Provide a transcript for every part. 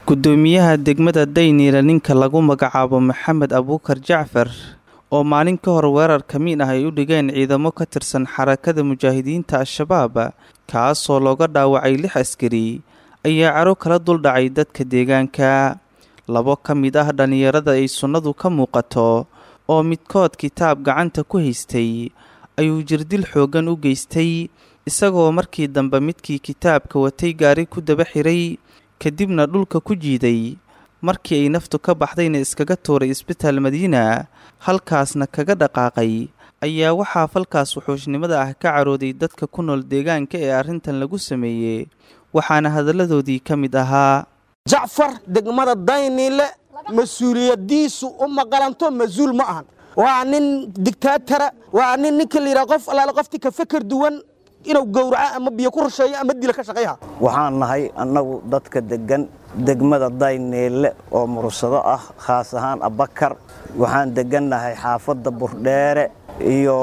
gudoomiyaha degmada dayniile ninka lagu magacaabo maxamed abuukar jacfar oo maalin ka hor weerar kamiin ah ay u dhigeen ciidamo ka tirsan xarakada mujaahidiinta al-shabaab kaasoo looga dhaawacay lix askari ayaa caro kala duldhacay dadka deegaanka labo ka mid ah dhallinyarada ay sunnadu ka muuqato oo midkood kitaab gacanta ku haystay ayuu jirdil xooggan u geystay isagoo markii dambe midkii kitaabka watay gaari ku daba xiray kadibna dhulka ku jiiday markii ay naftu ka baxdayna iskaga tuuray isbitaal madiina halkaasna kaga dhaqaaqay ayaa waxaa falkaas wuxuushnimada ah ka carooday dadka ku nool deegaanka ee arrintan lagu sameeyey waxaana hadalladoodii ka mid ahaa jacfar degmada dayniile mas-uuliyadiisu u maqalanto mas-uul ma ahan waa nin digtaatara waa nin ninka la yidhaha qof allaale qoftii ka feker duwan inuu gowraco ama biyo ku rusheeyo ama dila ka shaqayha waxaan nahay annagu dadka deggan degmada dayniile oo mursado ah khaas ahaan abakar waxaan deggannahay xaafadda burdheere iyo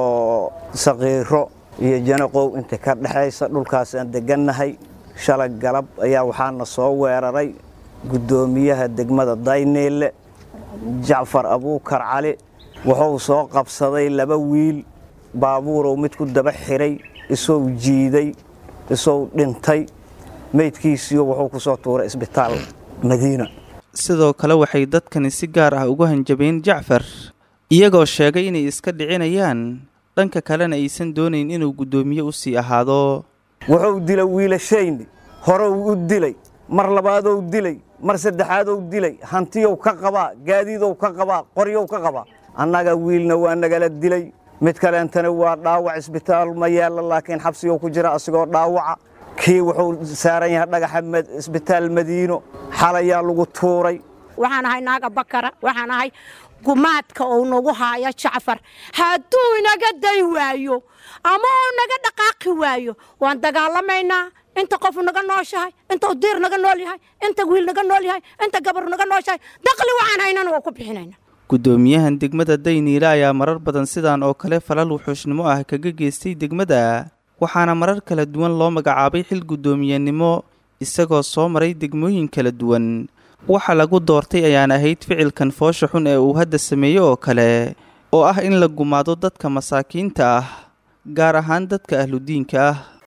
saqiiro iyo janaqow inta ka dhexaysa dhulkaasaan deggannahay shalay galab ayaa waxaana soo weeraray guddoomiyaha degmada dayniile jacfar abuukar cali wuxuu soo qabsaday laba wiil baabuurow mid ku daba xiray isou jiiday isou dhintay meydkiisiiyo wuxuu ku soo tuuray isbitaal madiina sidoo kale waxay dadkani si gaar ah ugu hanjabeen jacfar iyagoo sheegay inay iska dhicinayaan dhanka kalena aysan doonayn inuu guddoomiye u sii ahaado wuxuu dilay wiilashayni horou u dilay mar labaadou dilay mar saddexaadou dilay hantiyow ka qabaa gaadiidow ka qabaa qoryow ka qabaa annaga wiilna waa nagala dilay mid kaleentana waa dhaawac isbitaal ma yaalla laakiin xabsigou ku jira asigoo dhaawaca kii wuxuu saaran yahay dhagaxa isbitaal madiino xalayaa lagu tuuray waxaan ahay naaga bakara waxaan ahay gumaadka uu nagu haayo jacfar hadduu inaga day waayo ama uu naga dhaqaaqi waayo waan dagaalamaynaa inta qofu naga nooshahay inta udiir naga nool yahay inta wiil naga nool yahay inta gabar naga nooshahay daqli waxaan haynana waa ku bixinayna guddoomiyahan degmada dayniile ayaa marar badan sidaan oo kale falal wuxuushnimo ah kaga geystay degmada waxaana marar kala duwan loo magacaabay xil guddoomiyenimo isagoo soo maray degmooyin kala duwan waxa lagu doortay ayaan ahayd ficilkan foosha xun ee uu hadda sameeye oo kale oo ah in la gumaado dadka masaakiinta ah gaar ahaan dadka ahludiinka ah